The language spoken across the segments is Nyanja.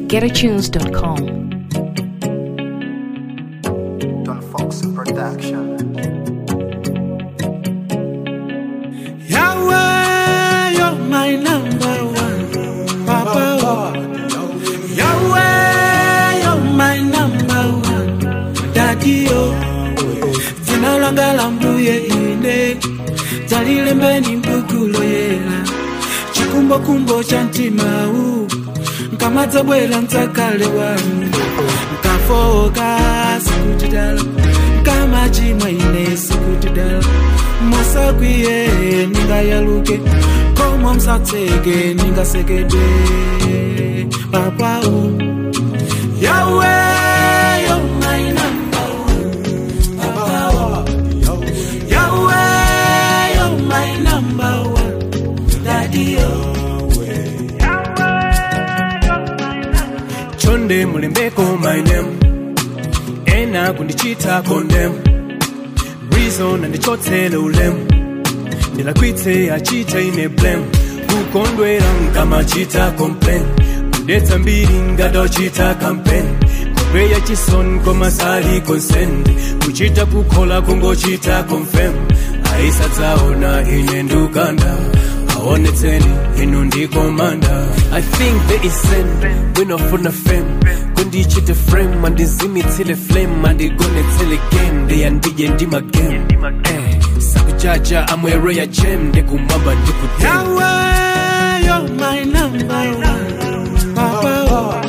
getatunes.com. Don Fox Production. Yahweh, you're my number one. Papa, Yahweh, you're my number one. Daddy, oh. Jina langa la mbuye ine Jalile mbeni mbukulo yela Chikumbo cha mtima huu Nkamadza bwera mtsakale wanu Nkafoka sikutidala Nkamachimwa ine sikutidala Mosakwiye ningayaluke Komo msatseke ningasekedwe Papa oh Yahweh, you're my number one Papa oh Yahweh, you're my number one Daddy oh chonde mulembeko my name ena kundichita condemn reason andichotsele ulemu ndilakwitse achita ine blame kukondwera nkamachita complain kudetsa mbiri ngatochita campaign kupeya chisoni komasali consent kuchita kukhola kungochita confirm ayisadzaona ine ndukanda aonetseni inu ndikomanda i think there is sin winofuna fame kundichite frame andizimitsile flame andigonetsele game ndeyandije ndimagame eh, sakujaja amwere ya jem ndikumwamba ndikute Yahweh, you're my number one. Papa, oh.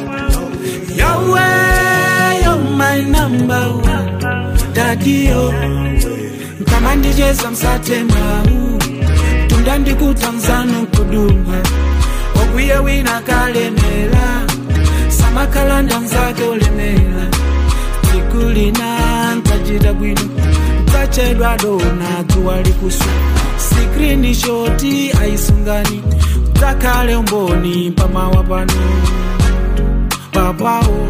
Yahweh, you're my number one. Daddy, oh. Kama ndicheza msatema huu tunda ndikuta mzano kuduma okwiye wina kalemera samakalanda nzake olemera tikulina ntajira bwino ntachedwa dona dzuwa likusu sikrini shoti aisungani takale umboni pamawa pano papawo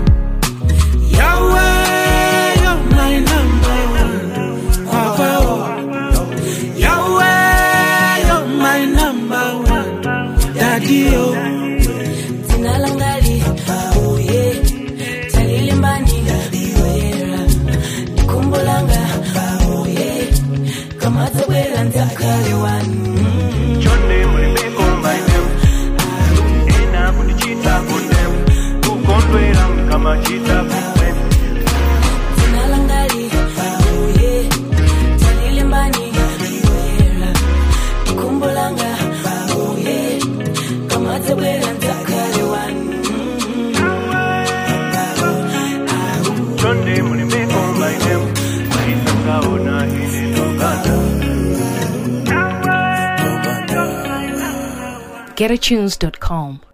Yahweh, you're my number one. Papa, Yahweh, you're my number one. Daddy, oh. Jina langali uye talilimbani wera kumbulanga uye kamata bwera ntakale wanu chonde mulembeko my name ena kundichita condemn kukondwera nkamachita complain Jina langali uye talilimbani wera kumbulanga uye kamata bwera ntakale wanu chonde mulembeko my name ayisangaona ine ndukanda getatunes.com.